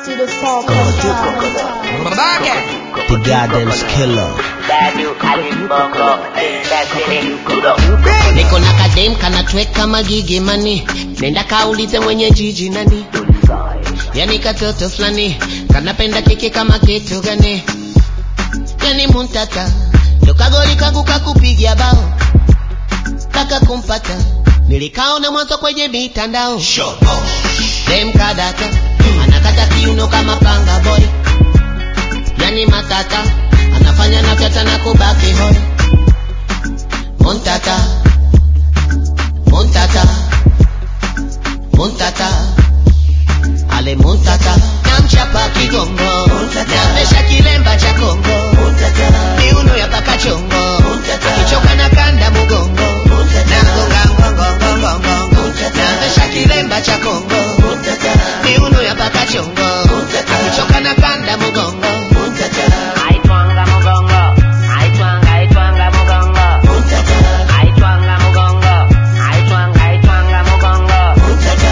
to the fall The goddamn killer. niko na kadem kanatweka magigi mani nenda kaulize mwenye jiji nani yani katoto fulani kanapenda kiki kama kitu gani yani muntata tokagoli kangu kakupigia bao kaka kumpata nilikaona mwanzo kwenye mitandao dem kadata anakata kiuno kama panga boy yani matata anafanya na fyata na kubaki hoi muntata muntata muntata ale muntata namchapa kigongo namesha kilemba cha kongo miuno ya paka chongo akichoka na kanda mugongo nagonga ngongongongongongo namesha kilemba cha kongo miuno ya paka chongo akichoka na kanda mugongo Aitwanga mugongo, aitwanga, aitwanga mugongo. Aitwanga mugongo, aitwanga, aitwanga mugongo.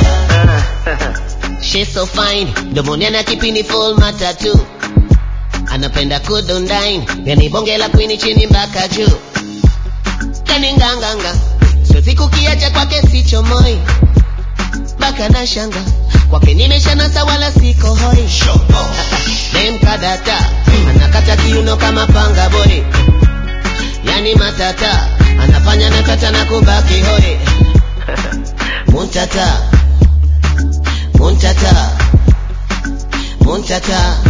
She's so fine, domoni ana kipini full matatu anapenda kudundain yani bonge la kwini chini mpaka juu yani nganganga siwezi kukiacha kwake sicho moi mpaka na shanga kwake nimeshanasa wala siko hoi dem kadata anakata kiuno kama panga boy yani matata anafanya na tata na kubaki hoi muntata muntata muntata